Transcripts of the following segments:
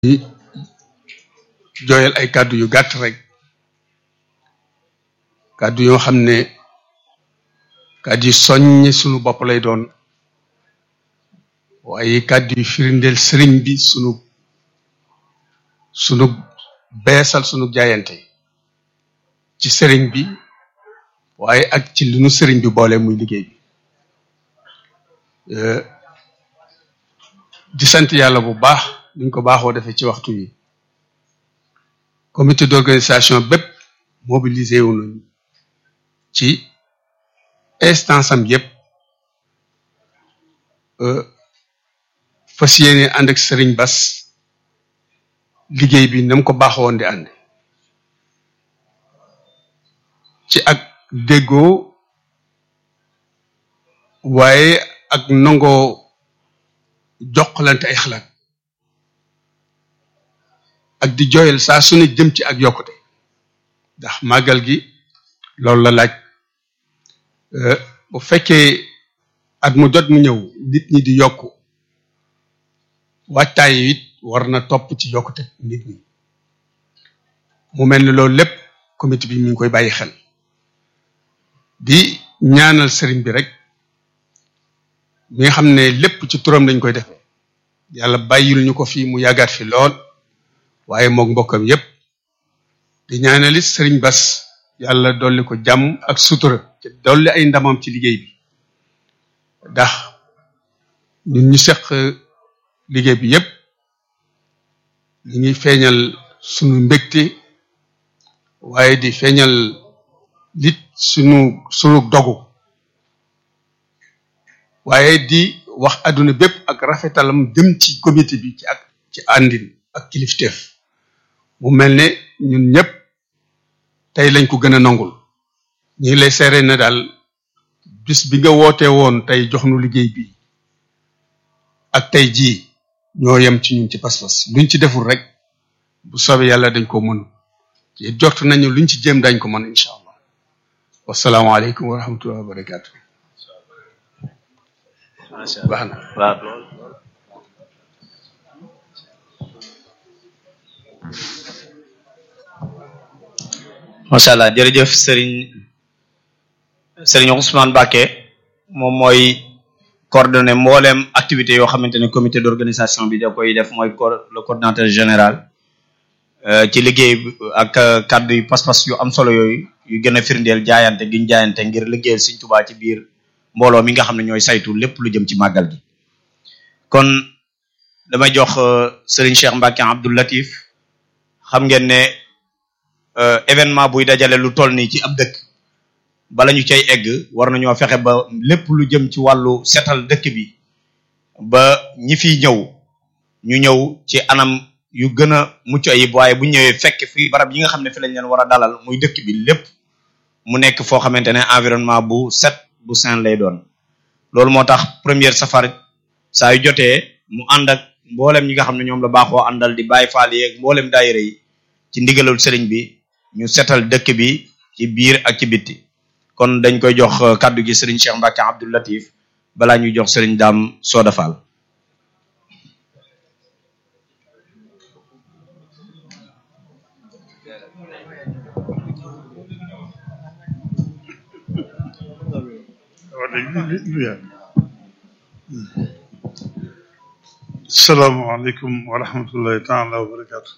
di jooyal ay kàddu yu gàtt rek kàddu yoo xam ne kàddu yu soññ sunu bopp lay doon waaye kàddu yu firindeel sëriñ bi sunu sunu beesal sunu jaayante ci sëriñ bi waaye ak ci li nu sëriñ bi boole muy liggéey bi di sant yàlla bu baax niñ ko baaxoo defee ci waxtu yi comité d'organisation bépp mobilisé wu nañu ci instance am yépp fas yéene ànd ak sëriñ Bas liggéey bi nam ko baaxoon di ànd ci ak déggoo waaye ak nangoo jokkalante ay xalaat ak di jooyal saa su ne jëm ci ak yokkute ndax màggal gi loolu la laaj bu fekkee at mu jot mu ñëw nit ñi di yokku waajtaay it war na topp ci yokkute nit ñi mu mel ni loolu lépp comité bi mi ngi koy bàyyi xel di ñaanal sëriñ bi rek mi nga xam ne lépp ci turam lañ koy defee yàlla bàyyil ñu ko fii mu yàggaat fi lool waaye moog mbokkam yépp di ñaanalit sëriñ Bas yàlla dolli ko jàmm ak sutura te dolli ay ndamam ci liggéey bi ndax ñun ñu seq liggéey bi yépp ñu ngi feeñal sunu mbégte waaye di feeñal lit sunu sunu dogu waaye di wax àdduna bépp ak rafetalam jëm ci comité bi ci ak ci àndin ak kilifteef mu mel ne ñun ñëpp tey lañ ko gën a nangul ñu ngi lay seere na daal bis bi nga woote woon tey jox nu liggéey bi ak tey jii ñoo yem ci ñun ci pas-pas luñ ci deful rek bu soobee yàlla dañ ko mën ci jort nañu luñ ci jéem dañ ko mën incha allah wasalaamaaleykum wa rahmatullahi wa barakaatu. baax na waaw macha allah jërëjëf Serigne Serigne Ousmane Bakke moom mooy coordonné mbooleem activité yoo xamante ne comité d'organisation bi da koy def mooy le coordinateur général ci liggéey ak kàddu yu pas-pas yu am solo yooyu yu gën a firndeel jaayante giñ jaayante ngir liggéeyal Sëriñ Tuubaa ci biir mbooloo mi nga xam ne ñooy saytu lépp lu jëm ci màggal gi kon damay jox Serigne Cheikh Mbacke Abdou Latif xam ngeen ne événement buy dajale lu toll nii ci ab dëkk bala ñu cay egg war nañoo fexe ba lépp lu jëm ci wàllu setal dëkk bi ba ñi fiy ñëw ñu ñëw ci anam yu gën a mucc ayib waaye bu ñëwee fekk fi barab yi nga xam ne fi lañ leen war a dalal muy dëkk bi lépp mu nekk foo xamante ne environnement bu set bu sain lay doon loolu moo tax première safar saa yu jotee mu ànd ak mboolem ñi nga xam ne ñoom la baaxoo àndal di bàyyi faal yeeg mboolem daayira yi ci ndigalul sëriñ bi ñu setal dëkk bi ci biir ak ci bitti kon dañ koy jox kàddu gi sëriñ Cheikh Mbacke Abdou Latif balaa ñuy jox sëriñ Dame Soda Fall salaamaaleykum wa rahmatullahi taala wa barakaatu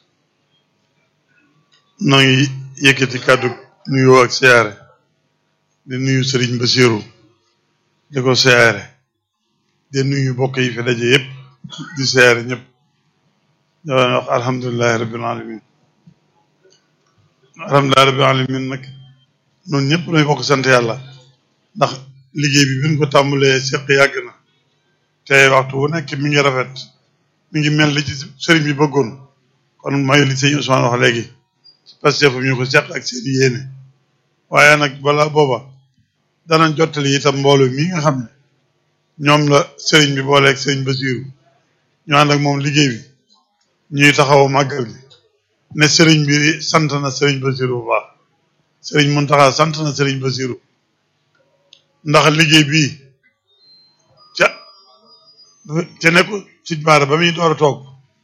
noo ngi yëkkati kàddu nuyoo ak siyaare di nuyu Sëriñ Basiru di ko siyaare di nuyu mbokk yi fi daje yëpp di siyaare ñëpp ñoo wax alhamdulilahi rabbil alamin alhamdulilahi rabbil alamin nag noonu ñëpp nooy bokk sant yàlla ndax liggéey bi biñ ko tàmbalee seq yàgg na te waxtu wu nekk mi ngi rafet mi ngi mel li ci sëriñ bi bëggoon kon mayu li sëñ Ousmane wax léegi parce que ñu ko seq ak seen yéene waaye nag balaa booba danañ jottali itam mbooloo mi nga xam ne ñoom la sëriñ bi booleeg sëriñ Basiru ñu ànd ak moom liggéey bi ñuy taxaw màggal gi ne sëriñ bi sant na sëriñ Basiru bu baax sëriñ Muntaxa sant na sëriñ Basiru ndax liggéey bii ca ca nekku ci baara ba muy door a toog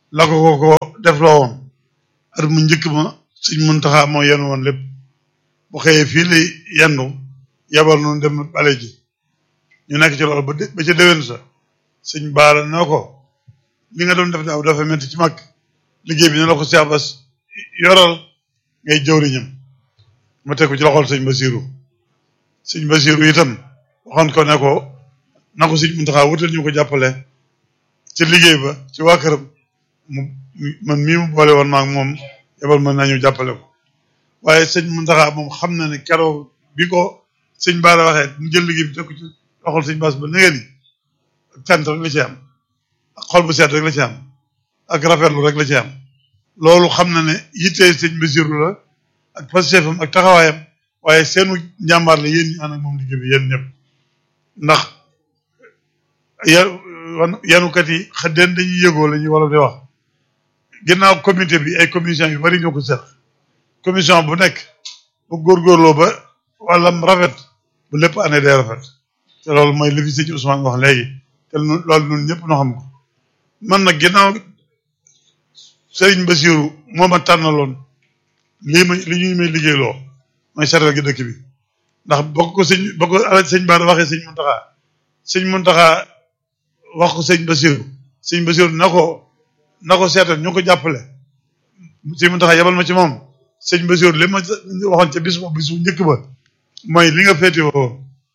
la ko ko ko def loo woon at mu njëkk ma sëñ Muntaxa moo yenn woon lépp bu xëyee fii lay yendu yabal noonu dem bale ji ñu nekk ci loolu ba ba ca déwén sa sëñ baara noo ko li nga doon def daaw dafa métti ci mag liggéey bi ne la ko Cheikh Bass yoral ngay jëwriñam ma teg ko ci loxol sëñ Basiru sëñ Basiru itam waxoon ko ne ko na ko sëñ Muntaxa wutal ñu ko jàppale ci liggéey ba ci waa këram mu man mii mu boole woon maag moom yebal mën nañu jàppale ko waaye sëñ Muntaxa moom xam na ne keroog bi ko sëñ Baara waxee mu jël liggéey bi teg ko ci loxol sëñ Bass ba nëgë ni ak cant rek la ci am ak xol bu seet rek la ci am ak rafetlu rek la ci am loolu xam na ne yittee sëñ Basiru la ak passeefam ak taxawaayam waaye seenu njàmbaar la yéen ñi ànd ak moom liggéey bi yéen ñëpp ndax ya yanukat yi xëddeen dañuy yëgoo la ñuy wala di wax ginnaaw comité bi ay commission yu bari ñoo ko seq commission bu nekk bu góorgóorloo ba wàllam rafet bu lépp année day rafet te loolu mooy li fi sëñ Ousmane wax léegi te loolu ñun ñëpp noo xam ko man nag ginnaaw Serigne Bassirou moo ma tànnaloon lii ma li ñuy may liggéeyloo mooy seetal gi dëkk bi ndax bokk ko sëñ bokk ko sëñ Bara waxee sëñ Muntaxa sëñ Muntaxa wax ko sëñ Bassirou sëñ Bassirou na ko na ko seetal ñu ko jàppale sëñ Muntaxa yabal ma ci moom sëñ Bassirou li ma waxoon ca bis boobu bisu njëkk ba mooy li nga féete woo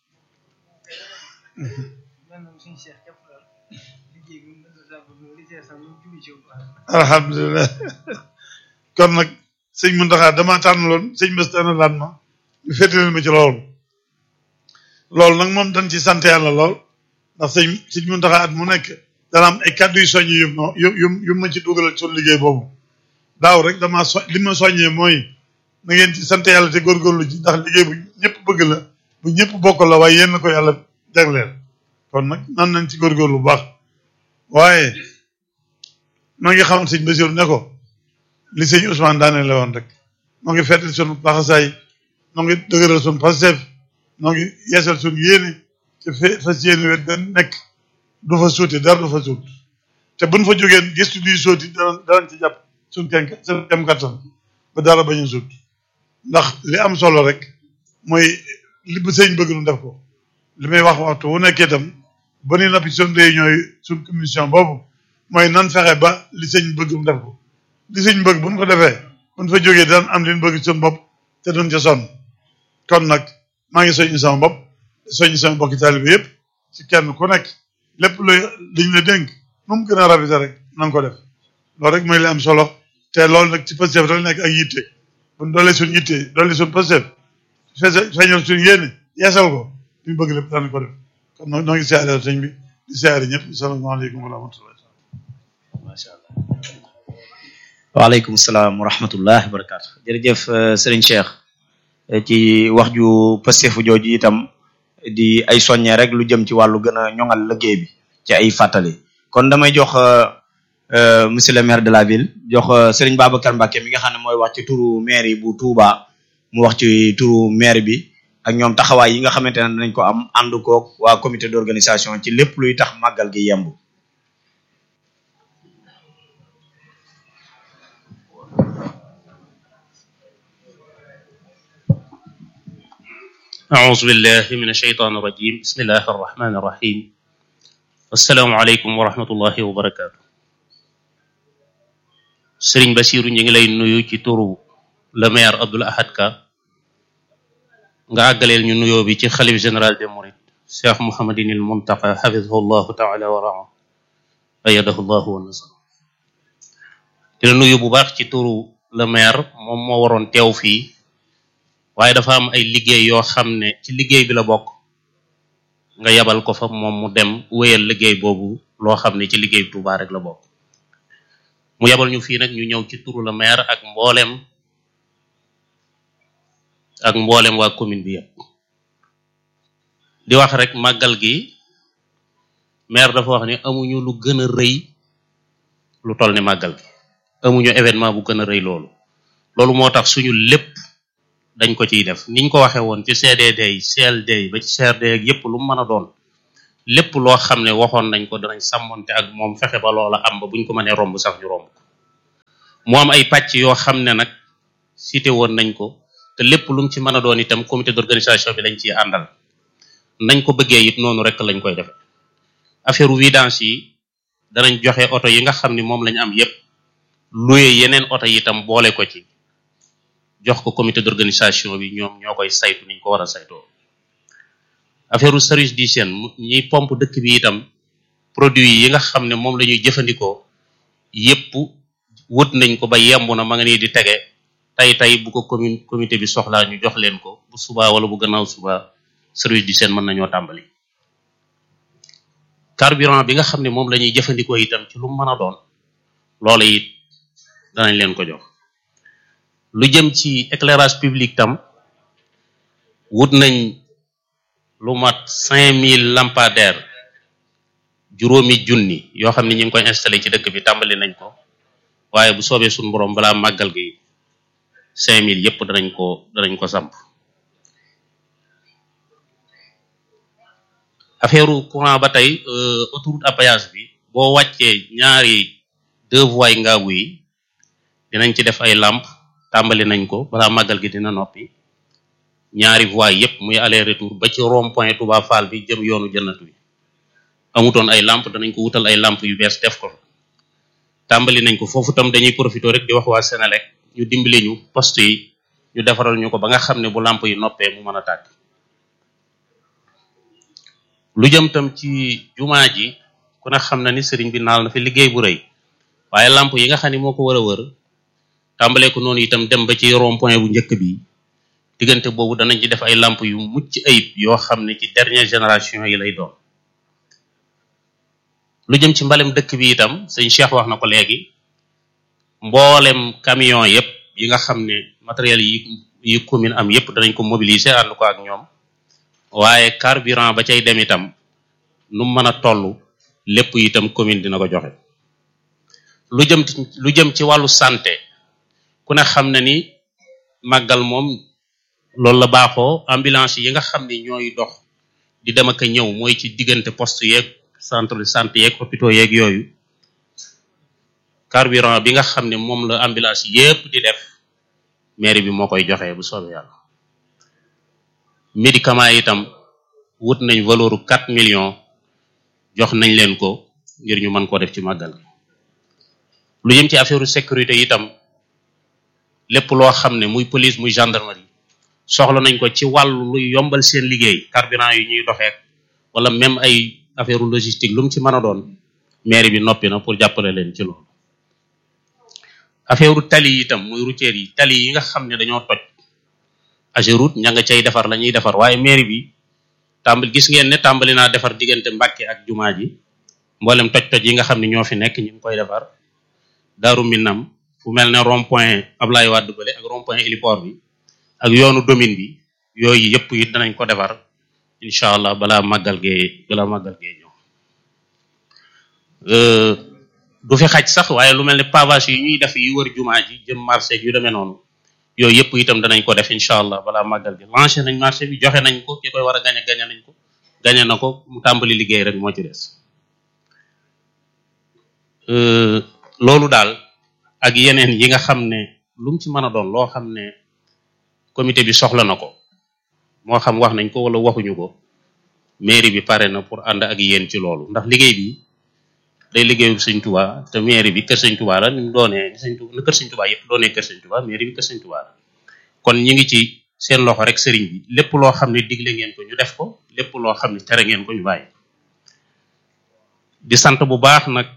alhamdulilah kon nag sëñ Muntaxa dama tànnaloon sëñ Bass tànnalaat ma ñu féete leen ma ci loolu loolu nag moom dañ ci sant yàlla lool ndax sëñ sëñ Muntaxa at mu nekk dana am ay kàddu yu soññi yu yu yu yu ma ci dugalal suñu liggéey boobu daaw rek dama so li ma soññee mooy na ngeen ci sant yàlla te góorgóorlu ci ndax liggéey bu ñëpp bëgg la bu ñëpp bokk la waaye yéen ko yàlla jagleel kon nag nan nañ ci góorgóorlu bu baax waaye maa ngi xamal sëñ Basiru ne ko li sëñ Ousmane daane la woon rek moo ngi fettal sunu laxasaay noo ngi dëgëral sunu Pastef noo ngi yeesal sunu yéene te fe fas yéene wet dan nekk du fa suuti dara du fa suut te buñ fa jógeen gëstu di sooti danañ danañ ci jàpp suñ kenn suñ kem kattan ba dara bañ a suut ndax li am solo rek mooy li bu sëñ bëgg nu def ko li may wax waxtu wu nekkee itam ba ni nappi suñ réunion yi suñ commission boobu mooy nan fexe ba li sëñ bëgg mu def ko li sëñ bëgg buñ ko defee buñ fa jógee daan am liñ bëgg suñ bopp te duñ ca sonn kon nag maa ngi soññi sama bopp soññi sama bokki taalibe yëpp ci kenn ku nekk lépp lu liñ la dénk nu mu gën a rafet rek na nga ko def loolu rek mooy li am solo te loolu nag ci Pastef rek nekk ak yitte buñ doolee suñ yitte doolee suñ Pastef fese feeñal suñ yéene yeesal ko li ñu bëgg lépp daan ko def kon noo ngi siyaare sëñ bi di siyaare ñëpp salaamaaleykum wa rahmatullah macha allah waaleykum salaam wa rahmatullah wa barakatu jërëjëf sëriñ Cheikh ci wax ju pastefu jooju itam di ay soññee rek lu jëm ci wàllu gën a ñoŋal liggéey bi ci ay fàttali kon damay jox monsieur le maire de la ville jox sëriñ Babacar Mbacke mi nga xam ne mooy wax ci turu maire yi bu Touba mu wax ci turu maire bi ak ñoom taxawaay yi nga xamante ne danañ ko am ànd koog waa comité d'organisation ci lépp luy tax màggal gi yemb أعوذ بالله من الشيطان الرجيم بسم الله الرحمن الرحيم السلام عليكم ورحمة الله وبركاته Sëriñ Basiru ñu ngi lay nuyu ci turu le maire Abdoul Ahad Ka nga àggaleel ñu nuyoo bi ci xalif général des mourides Cheikh Mouhamadinil Muntaqa xafidahu llahu taala wa raa ayadahu llahu wa nasar di la nuyu bu baax ci turu le maire moom moo waroon teew fii waaye dafa am ay liggéey yoo xam ne ci liggéey bi la bokk nga yabal ko fa moom mu dem wéyal liggéey boobu loo xam ne ci liggéey bi Tuubaa rek la bokk mu yabal ñu fii nag ñu ñëw ci turu la maire ak mboolem ak mboolem waa commune bi yëpp di wax rek màggal gi maire dafa wax ni amuñu lu gën a rëy lu toll ni màggal gi amuñu événement bu gën a rëy loolu loolu moo tax suñu lépp dañ ko ciy def niñ ko waxee woon ci CDD yi CLD yi ba ci CRD ak yépp lu mu mën a doon lépp loo xam ne waxoon nañ ko danañ sàmmonte ak moom fexe ba loola am ba buñ ko mënee romb sax ñu romb ko mu am ay pàcc yoo xam ne nag cité woon nañ ko te lépp lu mu ci mën a doon itam comité d'organisation bi lañ ciy àndal nañ ko bëggee it noonu rek lañ koy defe affaire vidange yi danañ joxe oto yi nga xam ni moom lañ am yépp luye yeneen oto yi itam boole ko ci jox ko comité d'organisation bi ñoom ñoo koy saytu niñ ko war a saytoo affaire service d'hygiène ñiy pompe dëkk bi itam produit yi nga xam ne moom la ñuy jëfandikoo yépp wut nañ ko ba yemb na ma nga nii di tege tey tey bu ko commune comité bi soxlaa ñu jox leen ko bu subaa wala bu gannaaw subaa service d'hygiène mën nañoo tàmbali carburant bi nga xam ne moom la ñuy jëfandikoo itam ci lu mën a doon loola it danañ leen ko jox lu jëm ci éclairage public tam wut nañ lu mat cinq mille lampadaires juróomi junni yoo xam ne ñu ngi koy installé ci dëkk bi tàmbali nañ ko waaye bu soobee suñu borom balaa màggal gi cinq mille yépp danañ ko danañ ko samp affaire courant ba tey autoroute à péage bi boo wàccee ñaari deux voies yi ngaabu yi dinañ ci def ay lampe tàmbali nañ ko balaa màggal gi dina noppi ñaari voies yépp muy aller retour ba ci rond point Touba Fall bi jëm yoonu jënnatu bi amutoon ay lampe danañ ko wutal ay lampe yu bees def ko tàmbali nañ ko foofu tam dañuy profité rek di wax waa Sénélec ñu dimbali ñu poste yi ñu defaral ñu ko ba nga xam ne bu lampe yi noppee mu mën a tàkk lu jëm tam ci jumaa ji ku ne xam na ni sëriñ bi naal na fi liggéey bu rëy waaye lampe yi nga xam ne moo ko war a wër tàmbalee ko noonu itam dem ba ci rond point bu njëkk bi diggante boobu danañ ci def ay lampe yu mucc ayib yoo xam ne ci dernière génération yi lay doon lu jëm ci mbalem dëkk bi itam sëñ Cheikh wax na ko léegi mboolem camion yépp yi nga xam ne matériel yi yi commune am yépp danañ ko mobiliser ànd ko ak ñoom waaye carburant ba cay dem itam nu mën a toll lépp itam commune dina ko joxe lu jëm lu jëm ci wàllu santé ku ne xam na ni màggal moom loolu la baaxoo ambulance yi nga xam ne ñooy dox di dem ak a ñëw mooy ci diggante poste yeeg centre de santé yeeg hôpitaux yeeg yooyu carburant bi nga xam ne moom la ambulance yépp di def mairie bi moo koy joxe bu soobee yàlla médicament itam wut nañ valeur quatre millions jox nañ leen ko ngir ñu mën koo def ci màggal gi lu jëm ci affaire sécurité itam lépp loo xam ne muy police muy gendarmerie soxla nañ ko ci wàllu luy yombal seen liggéey carburant yu ñuy doxeek wala même ay affaire logistique lu mu ci mën a doon mairie bi noppi na pour jàppale leen ci loolu affaire tali yi itam muy routière yi tali yi nga xam ne dañoo toj Ageroute ña nga cay defar la ñuy defar waaye mairie bi tàmbali gis ngeen ne tàmbali naa defar diggante Mbàkke ak jumaa ji mboolem toj-toj yi nga xam ne ñoo fi nekk ñu ngi koy defar Daaru Minam fu mel ne rond point Ablaye Wade bële ak rond point héliport bi ak yoonu domine bi yooyu yëpp it danañ ko defar incha allah balaa màggal gee balaa màggal gee ñëw du fi xaj sax waaye lu mel ne pavage yi ñuy def yi wër jumaa ji jëm marché yu demee noonu yooyu yëpp itam danañ ko def incha allah balaa màggal gi lancé nañ marché bi joxe nañ ko ki koy war a gañe gañe nañ ko gañe na ko mu tàmbali liggéey rek moo ci des loolu daal ak yeneen yi nga xam ne lu mu ci mën a doon loo xam ne comité bi soxla na ko moo xam wax nañ ko wala waxuñu ko mairie bi pare na pour ànd ak yéen ci loolu ndax liggéey bi day liggéeyu sëñ Tuubaa te mairie bi kër sëñ Tuubaa la ni mu doonee ni sëñ Tuubaa kër sëñ Tuubaa yëpp doonee kër sëñ Tuubaa mairie bi kër sëñ Tuubaa la kon ñi ngi ci seen loxo rek sëriñ bi lépp loo xam ne digle ngeen ko ñu def ko lépp loo xam ne tere ngeen ko ñu bàyyi di sant bu baax nag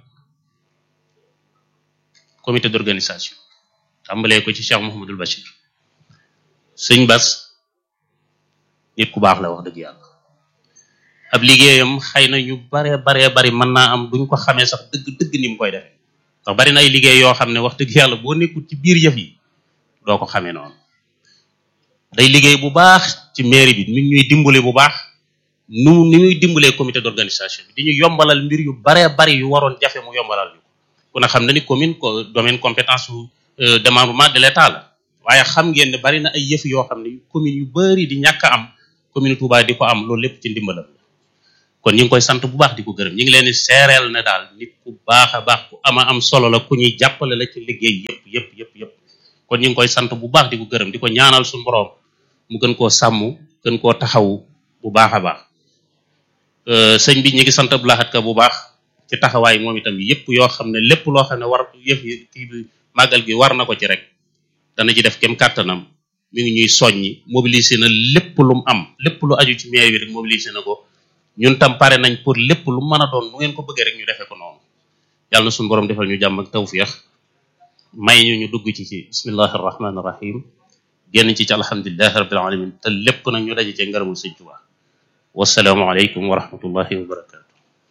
comité d'organisation tàmbalee ko ci Cheikh Mouhamadul Bachir sëñ Bas nit ku baax la wax dëgg yàlla ab liggéeyam xëy na ñu bare bare bari mën naa am duñ ko xamee sax dëgg dëgg ni mu koy defee ndax bari na ay liggéey yoo xam ne wax dëgg yàlla boo nekkul ci biir yëf yi doo ko xamee noonu day liggéey bu baax ci mairie bi mi ñuy dimbale bu baax nu ni muy dimbalee comité d'organisation bi di ñu yombalal mbir yu bare bari yu waroon jafe mu yombalal ñu ko ku ne xam na ni commune ko domaine compétence su démembrement de l'état la waaye xam ngeen ne bari na ay yëf yoo xam ne commune yu bari di ñàkk am commune Touba di ko am loolu lépp ci ndimbalam kon ñu ngi koy sant bu baax di ko gërëm ñu ngi leen di seereel ne daal nit ku baax a baax ku ama am solo la ku ñuy jàppale la ci liggéey yëpp yëpp yëpp yëpp kon ñu ngi koy sant bu baax di ko gërëm di ko ñaanal suñu borom mu gën koo sàmm gën koo taxawu bu baax a baax sëñ bi ñu ngi sant Abdou Lahad Ka bu baax ci taxawaay moom itam yëpp yoo xam ne lépp loo xam ne war yëf yi kii bi màggal gi war na ko ci rek dana ci def kem kàttanam mi ngi ñuy soññi mobiliser na lépp lu mu am lépp lu aju ci mairie bi rek mobiliser na ko ñun tam pare nañ pour lépp lu mën a doon nu ngeen ko bëggee rek ñu defee ko noonu yàlla na suñu borom defal ñu jàmm ak tawfiix may ñu ñu dugg ci ci bismillahi rahmaani rahim génn ci ci alhamdulilahi rabbil alamin te lépp nag ñu daje ci ngërëmul sëñ Tuubaa wasalaamu aleykum wa rahmatullahi wa barakatu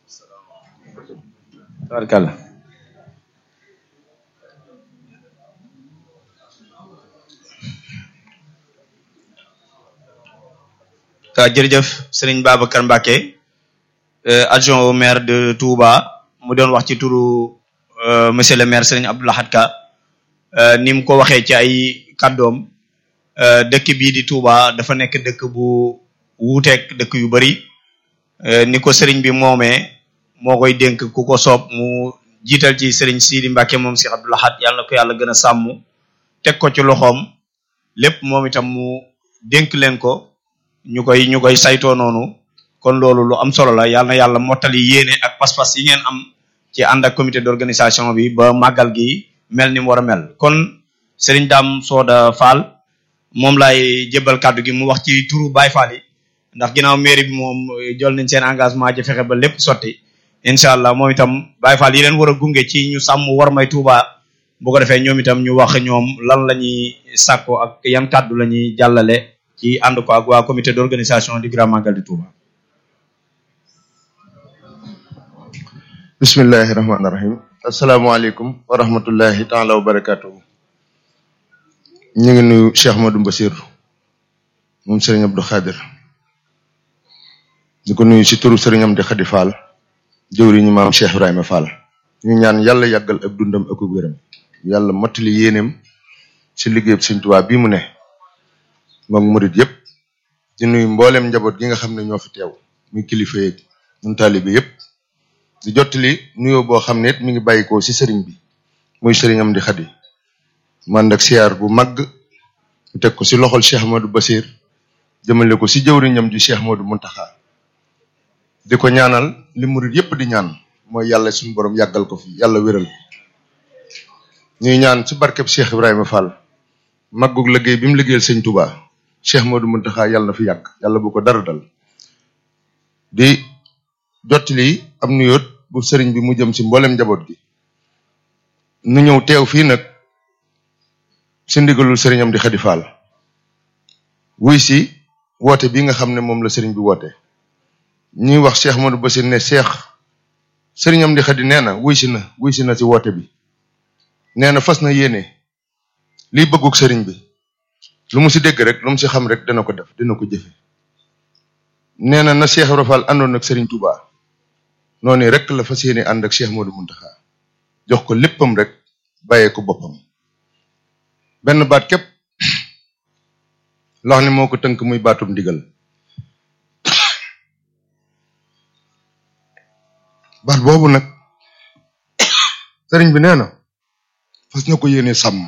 tabarkàlla waaw jërëjëf sëriñ Babacar Mbacké adjoint au maire de Touba mu doon wax ci turu monsieur le maire sëriñ Abdou Lahad Ka ni mu ko waxee ci ay kàddoom dëkk bii di Touba dafa nekk dëkk bu wuuteeg dëkk yu bari ni ko sëriñ bi moomee moo koy dénk ku ko soob mu jiital ci sëriñ Sidi Mbacké moom si Abdou Lahad yàlla na ko yàlla gën a sàmm teg ko ci loxoom lépp moom itam mu dénk leen ko ñu koy ñu koy saytoo noonu kon loolu lu am solo la yàlla na yàlla mottali yéene ak pas-pas yi ngeen am ci ànd ak comité d'organisation bi ba màggal gi mel ni mu war a mel kon Serigne Dame Soda Fall moom laay jébbal kàddu gi mu wax ci turu Baye Fall yi ndax ginnaaw mairie bi moom jël nañ seen engagement ci fexe ba lépp sotti incha allah moom itam Baye Fall yi leen war a gunge ci ñu sàmm war may Touba bu ko defee ñoom itam ñu wax ñoom lan la ñuy sàkko ak yan kàddu la ñuy jàllale ci ànd ko ak waa comité d'organisation du Grand Magal de Touba. bismillahi rahmaani rahim asalaamaaleykum wa rahmatullahi taala wa barakatuhu ñu ngi nuyu Cheikh Ahmadou Mbassir moom Serigne Abdou Khadir di ko nuyu si turu Serigne Amdi Khady Fall jëwriñu maam Cheikh Ibrahima Fall ñu ñaan yàlla yàggal ab dundam ak wéram yàlla mottali yéeneem si liggéeyub Sëriñ Tuubaa bii mu ne moom murit yëpp di nuyu mbooleem njaboot gi nga xam ne ñoo fi teew muy kilifa yeeg ñun taalibe yëpp di jottali nuyoo boo xam ne it mi ngi bàyyikoo si sëriñ bi muy Serigne Amdi Khady man ak siyaar bu màgg mu teg ko si loxol Cheikh Ahmadou Bassir jëmale ko si jëwriñam ji Cheikh Ahmadou Muntaxa di ko ñaanal li murit yëpp di ñaan mooy yàlla suñu borom yàggal ko fi yàlla wéral ñuy ñaan ci barkeb Cheikh Ibrahima Fall màggug liggéey bi mu liggéeyal sëñ Touba Cheikh Modou Muntaxa yàlla na fi yàgg yàlla bu ko dara dal di jottali am nuyoot bu sëriñ bi mu jëm ci mboolem njaboot gi nu ñëw teew fii nag ci ndigalul sëriñ Amdi Khady Fall wuy si woote bi nga xam ne moom la sëriñ bi woote ñuy wax Cheikh Modou Bassir ne Cheikh sëriñ Amdi Khady nee na wuy si na wuy si na ci woote bi nee na fas na yéene liy bëgguk sëriñ bi lu mu si dégg rek lu mu si xam rek dana ko def dina ko jëfe nee na na Cheikh Ibra Fall àndoon ak sëriñ Touba noonu rek la fas yéene ànd ak Cheikh Modou Muntaxa jox ko léppam rek bàyyee ko boppam benn baat képp loo xam ne moo ko tënk muy baatum ndigal baat boobu nag sëriñ bi nee na fas na ko yéene sàmm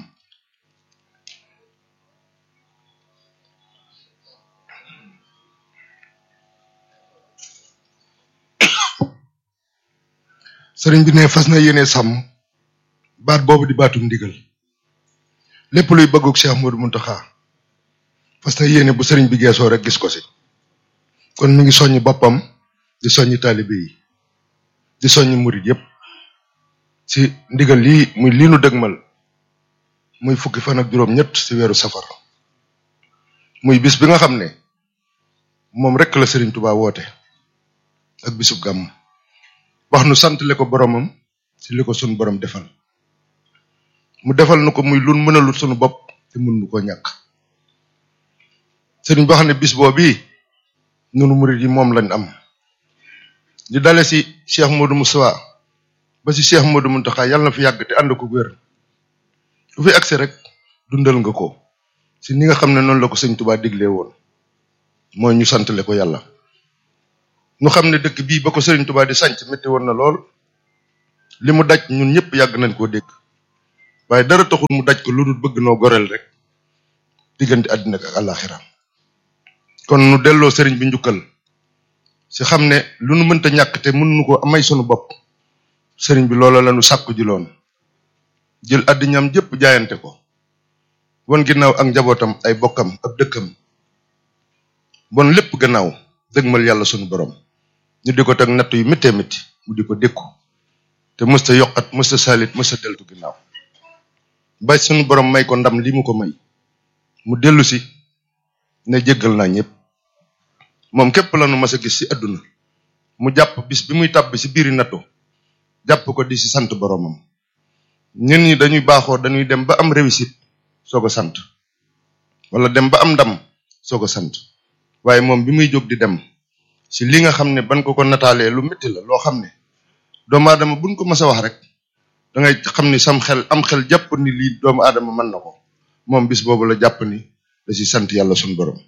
sëriñ bi ne fas na yéene sàmm baat boobu di baatum ndigal lépp luy bëgguk Cheikh Modou Mountakha fas na yéene bu sëriñ bi geesoo rek gis ko si kon mi ngi soññi boppam di soññi taalibe yi di soññi murit yépp ci ndigal lii muy lii nu dëgmal muy fukki fan ak juróom ñett ci weeru safar muy bis bi nga xam ne moom rek la Serigne Touba woote ak bisub gàmm wax nu santale ko boromam ci li ko sunu borom defal mu defal nu ko muy lun mënalul sunu bopp te mun nu ko ñàkk Serigne boo xam ne bis boo bii nunu murit yi moom lañ am di dale ci Cheikh Modou Moussa ba ci Cheikh Modou Mountakha yàlla na fi yàgg te ànd ko wér lu fi agsi rek dundal nga ko ci ni nga xam ne noonu la ko sëñ Touba diglee woon mooy ñu santale ko yàlla ñu xam ne dëkk bii ba ko Serigne Touba di sanc métti woon na lool li mu daj ñun ñëpp yàgg nañ koo dégg waaye dara taxul mu daj ko lu dul bëgg noo goreel rek diggante àddina ak àllaaxira kon nu delloo sëriñ bi njukkal si xam ne lu nu mënta ñàkk te mënuñu ko amay sunu bopp sëriñ bi loola la nu sàkku ji loon jël àddiñam jëpp jaayante ko won ginnaaw ak njabootam ay bokkam ab dëkkam bon lépp gannaaw dëgmal yàlla sunu borom ñu di ko teg natt yu méttee métti mu di ko dékku te mësta yokkat mësta salit mësta deltu ginnaaw ba sunu borom may ko ndam li mu ko may mu dellu si ne jéggal naa ñëpp moom képp la nu mas a gis ci àdduna mu jàpp bis bi muy tàbbi ci biiri nattu jàpp ko di ci sant boromam ñun ñi dañuy baaxoo dañuy dem ba am réussite soog a sant wala dem ba am ndam soog a sant waaye moom bi muy jóg di dem ci li nga xam ne ban ko ko nataalee lu métti la loo xam ne doomu aadama buñ ko mas a wax rek da ngay xam ni sam xel am xel jàpp ni lii doomu aadama mën na ko moom bis boobu la jàpp ni da ci sant yàlla suñu borom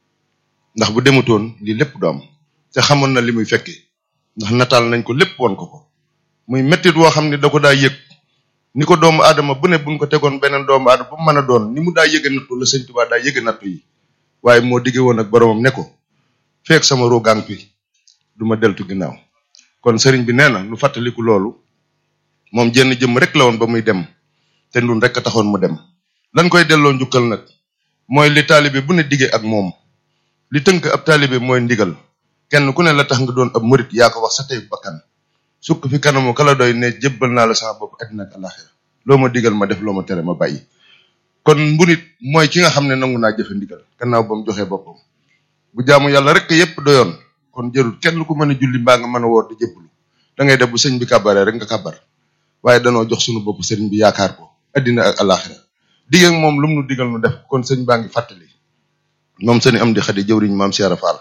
ndax bu demutoon lii lépp du am te xamoon na li muy fekkee ndax nataal nañ ko lépp woon ko ko muy mettit woo xam ne da ko daa yëg ni ko doomu aadama bu ne buñ ko tegoon beneen doomu aadama bu mën a doon ni mu daa yëge nattu la sëñ Tuubaa daa yëge nattu yi waaye moo digge woon ak boromam ne ko feek sama rogang bi du ma deltu ginnaaw kon sëriñ bi nee na nu fàttaliku loolu moom jenn jëm rek la woon ba muy dem te ndun rek a taxoon mu dem lan koy delloo njukkal nag mooy li taalibe bu ne digge ak moom li tënk ab taalibe mooy ndigal kenn ku ne la tax nga doon ab murit yaa ko wax sa tey bakkan sukk fi kanamu kala doy ne jébbal naa la sama bopp àddina ak alaxira loo ma digal ma def loo ma tere ma bàyyi kon mburit mooy ki nga xam ne nangu naa jëfe ndigal gannaaw ba mu joxee boppam bu jaamu yàlla rek yépp doyoon kon jërul kenn ku mën a julli mbaa nga mën a woor di jébbalu da ngay def bu sëñ bi kàbbaree rek nga kàbbar waaye danoo jox sunu bopp sëriñ bi yaakaar ko àddina ak alaxira digg ak moom lu mu nu digal nu def kon sëñ baa ngi fàttali moom sëñ am di xadi jëwriñ maam Cheikh Fall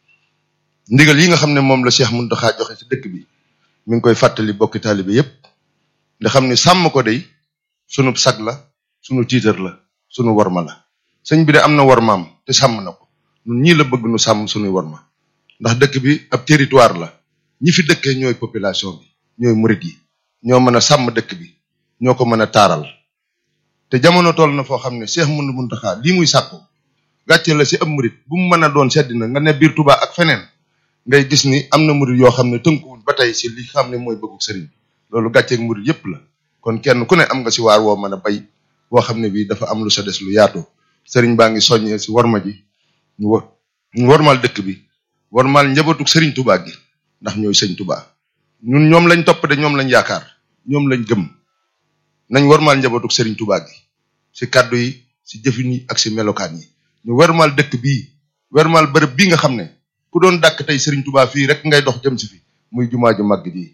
ndigal yi nga xam ne moom la Cheikh Mountakha joxe ci dëkk bi mi ngi koy fàttali bokki taalibe yépp nga xam ni sàmm ko day sunu sag la sunu tiitar la sunu warma la sëñ bi de am na warmaam te sàmm na ko ñun ñii la bëgg nu sàmm sunuy warma ndax dëkk bi ab territoire la ñi fi dëkkee ñooy population bi ñooy murit yi ñoo mën a sàmm dëkk bi ñoo ko mën a taaral te jamono toll na foo xam ne Cheikh Moundou Mountakha lii muy sàkku gàcce la ci ab murit bu mu mën a doon sedd na nga ne biir Touba ak feneen ngay gis ni am na murit yoo xam ne tënkuwuñ ba tey ci li xam ne mooy bëggu sëriñ loolu gàcceeg murit yépp la kon kenn ku ne am nga ci waar woo mën a bay woo xam ne bii dafa am lu sa des lu yaatu sëriñ baa ngi soññee ci warma ji ñu war ñu warmal dëkk bi warmal njabootuk sëriñ Touba gi ndax ñooy sëñ Touba ñun ñoom lañ topp de ñoom lañ yaakaar ñoom lañ gëm nañ warmal njabootuk sëriñ Touba gi ci kàddu yi ci jëfin yi ak ci melokaan yi ñu warmal dëkk bii warmal bërëb bii nga xam ne ku doon dàkk tey sëriñ Touba fii rek ngay dox jëm ci fi muy jumaa ju màgg ji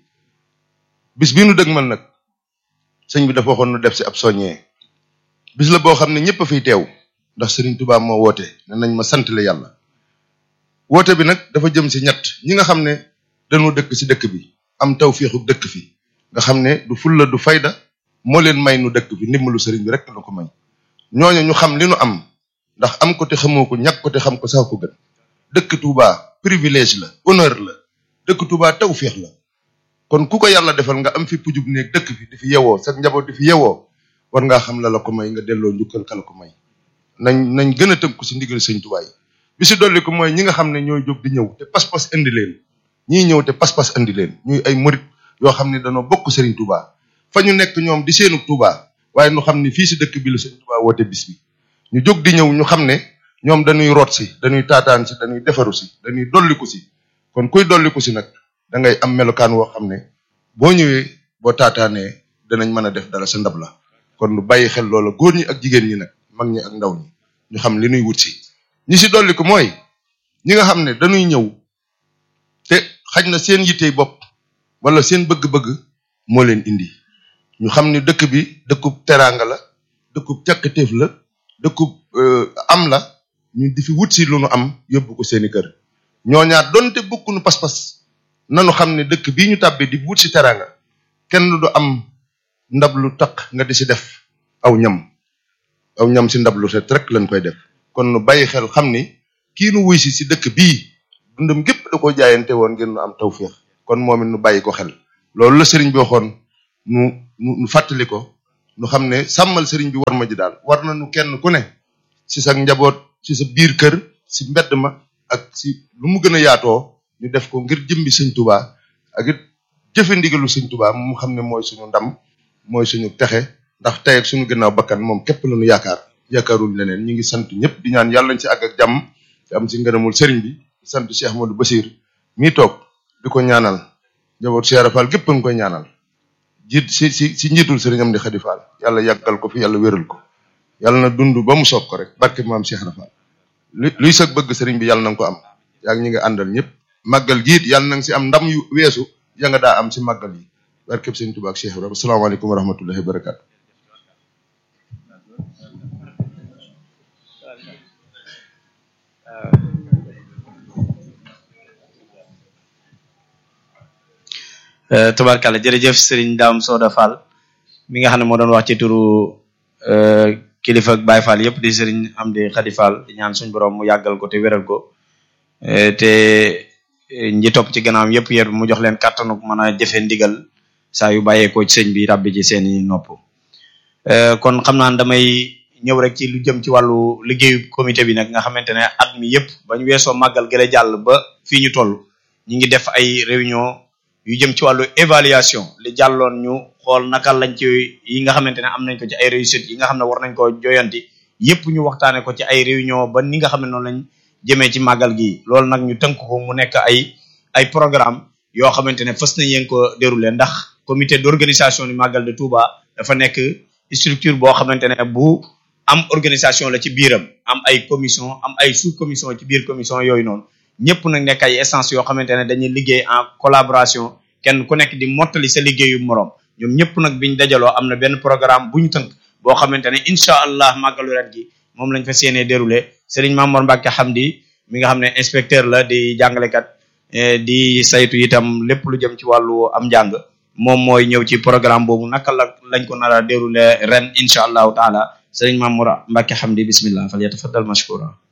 bis bii nu dëgmal nag sëñ bi dafa waxoon nu def ci ab soññee bis la boo xam ne ñëpp a fiy teew ndax sëriñ Touba moo woote ne nañ ma sant la yàlla woote bi nag dafa jëm ci ñett ñi nga xam ne dañoo dëkk ci dëkk bi am tawféexu dëkk fi nga xam ne du fulla du fayda moo leen may nu dëkk bi ndimbalu sëriñ bi rek la ko may ñooñu ñu xam li nu am ndax am ko te xamoo ko ñàkk ko te xam ko sax ko gën dëkk Touba privilège la honneur la dëkk Touba tawféex la kon ku ko yàlla defal nga am fi pujub néeg dëkk fi di fi yewoo sa njaboot di fi yewoo war ngaa xam la la ko may nga delloo njukkal kala ko may nañ nañ gën a tënku ci ndigal sëñ Touba yi bi ci dolli ko mooy ñi nga xam ne ñooy jóg di ñëw te pas-pas indi leen ñii ñëw te pas-pas indi leen ñuy ay murit yoo xam ne dañoo bokk Serigne Touba fa ñu nekk ñoom di seenu Touba waaye ñu xam ne fii ci dëkk bi la Serigne Touba woote bis bi ñu jóg di ñëw ñu xam ne ñoom dañuy root si dañuy taataan si dañuy defaru si dañuy dolliku si kon kuy dolliku si nag da ngay am melokaan woo xam ne boo ñëwee boo taataanee danañ mën a def dara sa ndab la kon lu bàyyi xel loola góor ñi ak jigéen ñi nag mag ñi ak ndaw ñi ñu xam li nuy wut si ñi si dolliku mooy ñi nga xam ne dañuy ñëw te xaj na seen yittey bopp wala seen bëgg-bëgg moo leen indi ñu xam ni dëkk bi dëkkub teraanga la dëkkub càkkatéef la dëkkub am la ñu di fi wut si lu nu am yóbbu ko seeni kër ñooñaat donte bokkunu pas-pas nanu xam ne dëkk bii ñu tàbbee di wut si teraanga kenn du am ndab lu taq nga di si def aw ñam aw ñam si ndab lu set rek lañ koy def kon nu bàyyi xel xam ni kii nu wuy si si dëkk bii dundam gépp lépp da ko jaayante woon ngir nu am tawféex kon moom it nu bàyyi ko xel loolu la sëriñ bi waxoon nu nu nu fàttali ko nu xam ne sàmmal sëriñ bi war ma ji daal war na nu kenn ku ne si sa njaboot si sa biir kër si mbedd ma ak si lu mu gën a yaatoo ñu def ko ngir jëmbi sëñ tubaa ak it jëfe ndigalu sëñ tubaa mu xam ne mooy suñu ndam mooy suñu texe ndax tey ak suñu gannaaw bakkan moom képp la ñu yaakaar yaakaarul leneen ñu ngi sant ñëpp di ñaan yàlla nañ ci àgg ak jàmm te am ci ngërëmul sëriñ bi di sant Cheikh Modou Bassir mii toog di ko ñaanal njaboot Cheikh Rafal gépp a ngi koy ñaanal jiit si si si njiitul sëriñam di Xadi Fall yàlla yàggal ko fi yàlla wéral ko yàlla na dund ba mu soob ko rek barke maam Cheikh Rafal lu luy sag bëgg sëriñ bi yàlla na nga ko am yaa ngi ñi nga àndal ñëpp màggal giit yàlla na nga si am ndam yu weesu ya nga daa am si màggal yi barkeb sëriñ Tuubaa ak Cheikh Ibrahima asalaamaaleykum wa rahmatullahi wa barakatu tubarkalla jërëjëf Serigne Dame Soda Fall mi nga xam ne moo doon wax ci turu kilifa ak Baye Fall yëpp di Serigne Amdi Khady Fall di ñaan suñu borom mu yàggal ko te wéral ko te ñi topp ci gannaawam yëpp yéen mu jox leen kàttanu mën a jëfe ndigal saa yu bàyyeekoo ci sëñ bi ràbbi ci seeni nopp kon xam naa damay ñëw rek ci lu jëm ci wàllu liggéeyu comité bi nag nga xamante ne at mi yëpp bañ weesoo màggal gële jàll ba fii ñu toll ñi ngi def ay réunion yu jëm ci wàllu évaluation li jàlloon ñu xool naka lañ ci yi nga xamante ne am nañ ko ci ay réussite yi nga xam ne war nañ ko joyanti yëpp ñu waxtaane ko ci ay réunion ba ni nga xam ne noonu lañ jëmee ci màggal gi loolu nag ñu tënk ko mu nekk ay ay programme yoo xamante ne fës nañ yéen ko déroulé ndax comité d'organisation du màggal de Touba dafa nekk structure boo xamante ne bu am organisation la ci biiram am ay commission am ay sous commission ci biir commission yooyu noonu ñëpp nag nekk ay essence yoo xamante ne dañuy liggéey en collaboration kenn ku nekk di mottali sa liggéeyu moroom ñoom ñëpp nag biñ dajaloo am na benn programme bu ñu tënk boo xamante ne incha allah màggalu ren gi moom lañ fa séenee déroulé Serigne Mamour Mbacke Hamdi mi nga xam ne inspecteur la di jàngalekat di saytu itam lépp lu jëm ci wàllu am njàng moom mooy ñëw ci programme boobu naka la lañ ko nar a déroulé ren incha allahu taala Serigne Mamour Mbacke Hamdi bismillah fal yatafaddal mashkura